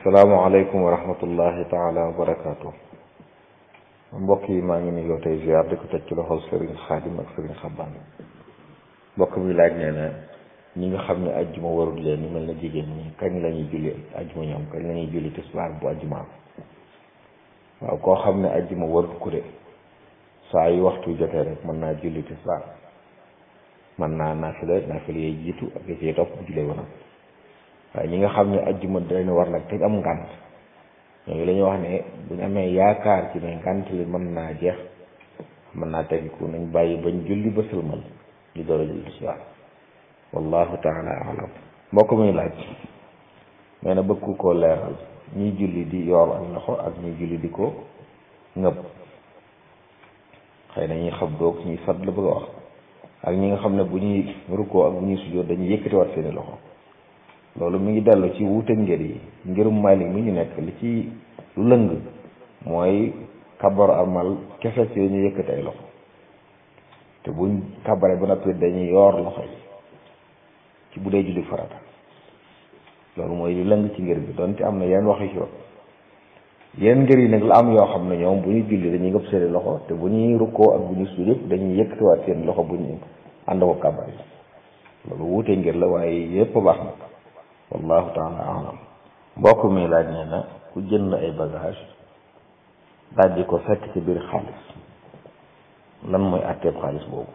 salaamaaleykum wa rahmatullahi taala wa barakaatu mbokk yi maa ngi nuyoo tey ziar di ko teg ci loxol Serigne Xaadim ak Serigne Xabbaan mbokk mi laaj nee na ñi nga xam ne ajjuma warul leen ni mel na jigéen ñi kañ la ñuy julli ajjuma ñoom kañ la ñuy julli tisbaar bu ajjuma waaw koo xam ne ajjuma warul ku de saa yu waxtu jotee rek mën naa julli tisbaar mën naa naafila naafila yee jiitu ak yi ciy topp bu jullee woon waaye ñi nga xam ne ajjuma dañu war nag te am ngànt ñooñu la ñuy wax ne buñ amee yaakaar ci ne ngànt li mën naa jeex mën naa tegiku nañ bàyyi bañ julli ba sëlmal ñu door a julli tisbaar wallahu taala alam mbokk muy laaj nee na bëgg koo leeral ñuy julli di yoor ak loxo ak ñuy julli di ko ngëb xëy na ñuy xam doog ñuy sat la bëgg a wax ak ñi nga xam ne bu ñuy rukkoo ak bu ñuy sujjóot dañuy yëkkatiwaat seeni loxo loolu mi ngi dellu ci wuute ngir yi ngirum Maalik mi ñu nekk li ci lu lëng mooy kabar amal kese ci ñu yëkkati ay loxo te buñ kabare ba noppi dañuy yoor loxo yi ci bu dee julli farata loolu mooy li lëng ci ngir bi donte am na yenn waxi ci yenn ngir yi nag la am yoo xam ne ñoom bu ñu julli dañuy ngëpp seeni loxo te bu ñuy rukkoo ak bu ñuy sujjóot yëpp dañuy yëkkatiwaat seen loxo bu ñu ànd ko kabar yi loolu wuute ngir la waaye yëpp baax na wallahu taala alam mbokk mi laaj nee na ku jënd ay bagage daal di ko fekk ci biir xaalis lan mooy àtteeb xaalis boobu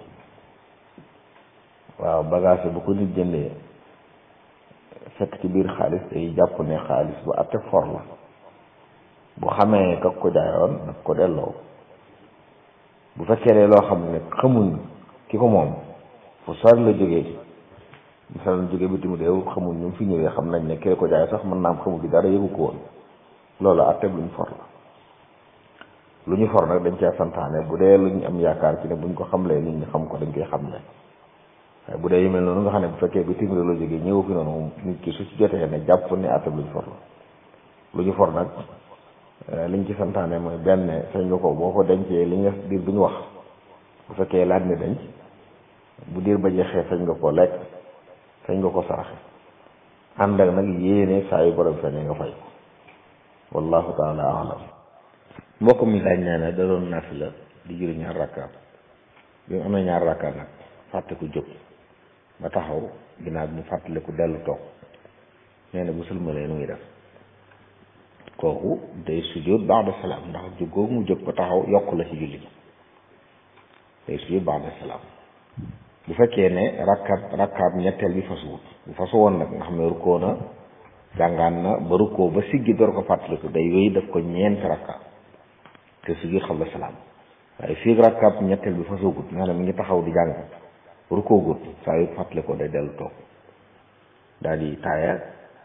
waaw bagage bu ko nit jëndee fekk ci biir xaalis day jàpp ne xaalis bu àtte for la bu xamee kak ko jaayoon daf ko delloo bu fekkee ne loo xam ne xamuñ ki ko moom fu sori la jógee misaal jóge bitim réew xamul ñu fi ñëwee xam nañ ne kii ko jaay sax mën naa am xamul gi dara yëgu ko woon loolu atteb lu ñu for la lu ñu for nag dañ cee santaane bu dee lu ñu am yaakaar ci ne buñ ko xamlee nit ñi xam ko dañ koy xamle waaye bu dee yu mel noonu nga xam ne bu fekkee bitim réew la jógee ñëw fi noonu nit ki su ci jotee ne jàpp ne atteb lu ñu for la lu ñu for nag liñ ci santaane mooy benn sañ nga ko boo ko dencee li nga diir bi ñu wax bu fekkee laaj ne denc bu diir ba jeexee sañ nga ko lekk sañ nga ko saraxe ànd ak nag yéene saa yu borom feeñee nga fay wallahu taala alam mbokk mi laaj nee na da doon naafila di julli ñaar rakka bi mu amee ñaar rakka nag fàtte ku jóg ba taxaw ginnaaw bi mu fàttaliku dellu toog nee na bu sëlmalee nu ngi def kooku day sujjóot ba'da salaam ndax jóg googu mu jóg ba taxaw yokk la ci julli gi day sujjóot ba'da salaam bu fekkee ne rakkaat rakkaat ñetteel bi fasuwut bu fasu woon nag nga xam ne rukkoo na jàngaan na ba rukkoo ba siggi door ko fàttaliku day wéy daf ko ñeenti rakkaat te siggi xabla salaam waaye fii rakkaat ñetteel bi fasuwut nga xam ne mi ngi taxaw di jàng rukkoo gut saa yu fàttalikoo day dellu toog daal di taaya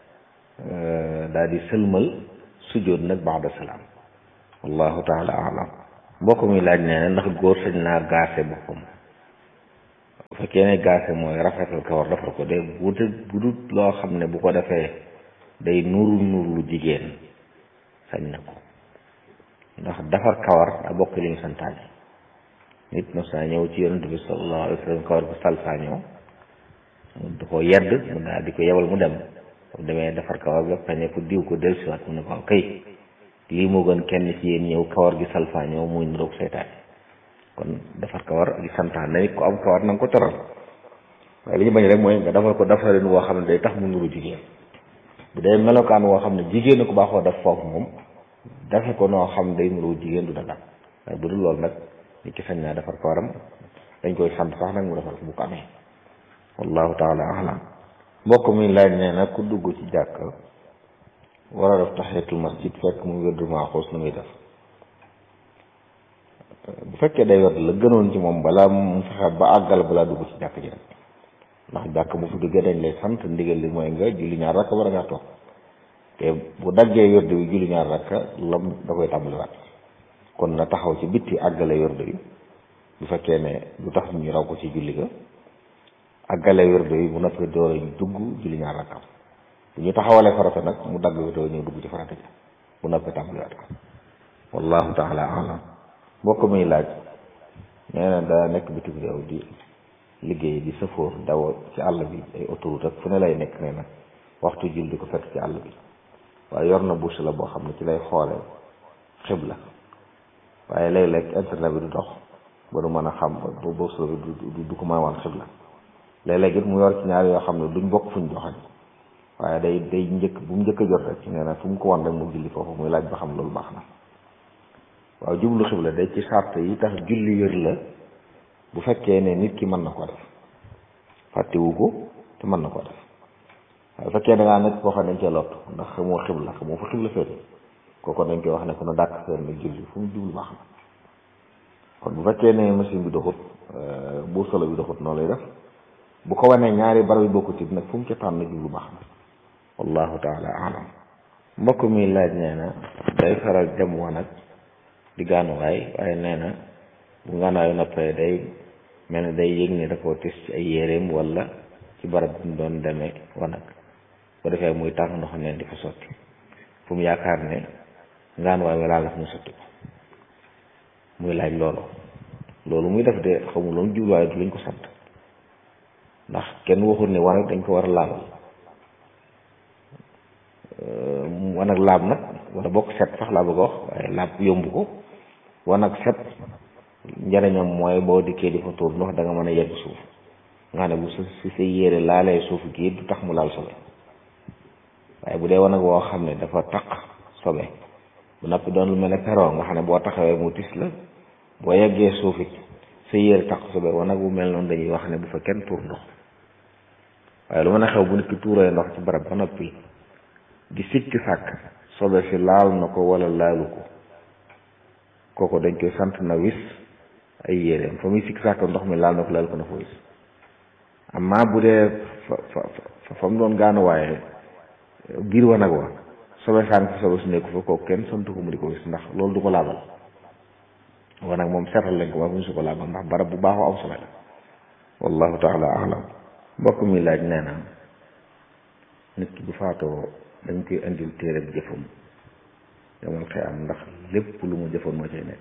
daal di sëlmal sujjóot nag ba'da salaam wallahu taala alam mbokk mi laaj nee na ndax góor sañ naa gaase boppam bu fekkee ne gaase mooy rafetal kawar defar ko de bu bu dut loo xam ne bu ko defee day nuru nuru lu jigéen sañ na ko ndax defar kawar a bokk li ñu santaane nit mos naa ñëw ci yonent bi sallallahu alayhi wa sallam kawar bu salfaañoo mu di ko yedd mu daal di ko yebal mu dem bu demee defar kawar bi ba ne ko diw ko dellusiwaat mu ne ko kay lii moo gën kenn ci yéen ñëw kawar gi salfaañoo muy niroog seytaane kon defar kawar di santaan na nit ko am kawar na nga ko teral waaye li ñu bañ rek mooy nga defal ko defarin woo xam ne day tax mu nuru jigéen bu dee melokaan woo xam ne jigéen ko baaxoo def foofu moom defe ko noo xam day nuru jigéen du dagal waaye bu dul loolu nag nit ki sañ naa defar kawaram dañ koy sant sax nag mu defar ko bu ko amee wallahu taala alam mbokk mi laaj nee na ku dugg ci jàkk war a def tahiyatul masjid fekk mu wérdu maaxuus nu muy def bu fekkee day wet la gënoon ci moom balaa mu fexe ba àggal balaa dugg ci jàkk ji rek ndax jàkk bu fi duggee dañ lay sant ndigal li mooy nga julli ñaar rakka war a ngaa toog te bu daggee wérde bi julli ñaar rakka lam da koy tàmbaliwaat kon na taxaw ci bitti àggale wérde bi bu fekkee ne du tax ñu raw ko ci julli ga àggale wérde bi bu noppee door a dugg julli ñaar rakka bu ñu taxawalee farata nag mu dagg wérde bi ñëw dugg ci farata ji bu noppee tàmbaliwaat ko wallahu taala alam mbokk muy laaj nee na daa nekk bitim réew di liggéey di sëfoor daw ci àll bi ay autoroute ak fu ne lay nekk nee na waxtu jul di ko fekk ci àll bi waaye yor na bouche la boo xam ne ci lay xoole xibla waaye léeg-léeg internet bi du dox ba du mën a xam ba bouche la bi du du ko mën a wan xibla léeg-léeg it mu yor ci ñaar yoo xam ne duñ bokk fuñ joxañ waaye day day njëkk bu mu njëkk a jot rek nee na fu mu ko wan rek mu julli foofu muy laaj ba xam loolu baax na waaw jublu xibla day ci sart yi tax julli wér la bu fekkee ne nit ki mën na ko def fàttewu ko te mën na ko def waaye bu fekkee da ngaa nekk koo xam ne dañ cee lott ndax xamoo xibla xamoo fa xibla féete kooku dañ koy wax ne ko na dàkk seen nag julli fu mu jublu baax na kon bu fekkee ne machine bi doxut bu solo bi doxut noonu lay def bu ko wanee ñaari barab yi bokkut it nag fu mu ca tànn jublu baax na wallahu taala alam mbokk mi laaj nee na day faral dem wanag di gaanuwaay waaye nee na bu gaanuwaayu noppee day mel ne day yëg ne da koo tis ci ay yéreem wala ci barab bi mu doon demee wanag bu defee muy tàng ndox neen di fa sotti fu mu yaakaar ne gaanuwaay wi laal la fu mu sotti ko muy laaj loolu loolu muy def de xamuloon jubluwaay du lañ ko sant ndax kenn waxul ne wanag dañ ko war a laabal wanag laab nag wala bokk set sax laa bëgg a wax waaye laab yomb ko wanag set njëriñam mooy boo dikkee di fa tuur ndox da nga mën a yegg suuf nga ne bu si sa yére laalee suuf gi du tax mu laal sobe waaye bu dee wanag woo xam ne dafa taq sobe bu noppi doon lu mel ne perron nga xam ne boo taxawee mu tis la boo yeggee suuf it sa yére taq sobe wanag bu mel noonu dañuy wax ne bu fa kenn tuur ndox waaye lu mën a xew bu nit ki tuuree ndox ci barab ba noppi di sikki sàkk sobe si laal na ko wala laalu ko kooku dañ koy sant na wis ay yéreem fa muy sikki sàkk ndox mi laal na ko laal ko na fa wis amma bu dee fa fa fa mu doon gaanuwaaye biir wanag wa sobe sànq fa sobe su nekku fa kooku kenn sant ko mu di ko wis ndax loolu du ko laabal wanag moom seetal lañ ko ba mu su ko laabal ndax barab bu baaxoo am sobe la wallahu taala alam mbokk mi laaj nee na nit ki bu faatoo dañ koy indil téere bi jëfam yamal xëy am ndax lépp lu mu jëfoon moo cay nekk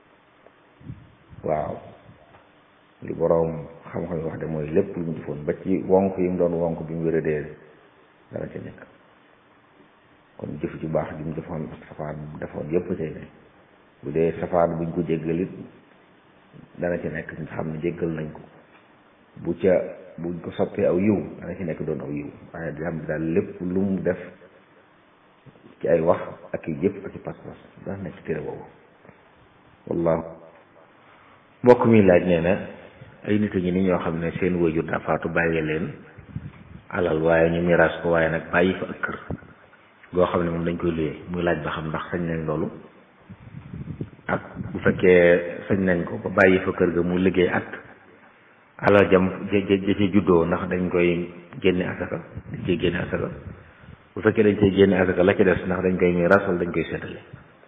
waaw li boroom xam-xam yi wax de mooy lépp lu mu jëfoon ba ci wonk yi mu doon wonk bi mu wéradee dana ca nekk kon jëf ju baax ji mu defoon ak safaan bu defoon yépp cay nekk bu dee safaan buñ ko jéggalit dana ci nekk nga xam ne jéggal nañ ko bu ca buñ ko soppee aw yiw dana ci nekk doon aw yiw waaye di xam ne daal lépp lu mu def ci ay wax ak i jëf ak i pas-pas dana nekk ci téere boobu wallahu mbokk mi laaj nee na ay nit a ngi ni ñoo xam ne seen wajur daa faatu bàyyi leen alal waaye ñu miraas ko waaye nag bàyyi fa ak kër goo xam ne moom dañ koy luyee muy laaj ba xam ndax sañ nañ loolu ak bu fekkee sañ nañ ko ba bàyyi fa kër ga mu liggéey at alal jam ja ja ci juddoo ndax dañ koy génne asaka dañ koy génne asaka bu fekkee dañ koy génne asaka la ci des ndax dañ koy miraas wala dañ koy seetale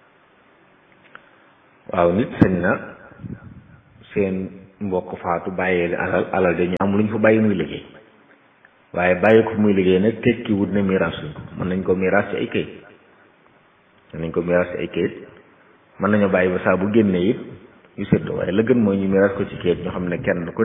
waaw nit sañ na seen mbokk faatu bàyyee alal alal dañu am lu ñu fa bàyyi muy liggéey waaye bàyyi ko muy liggéey nag tekki wut ne miraas suñ ko mën nañ ko miraas ci ay kayit mën nañ ko miraas ci ay kayit mën nañoo bàyyi ba saa bu génnee it yu séddoo waaye la gën mooy ñu miraas ko ci kayit ñu xam ne kenn ku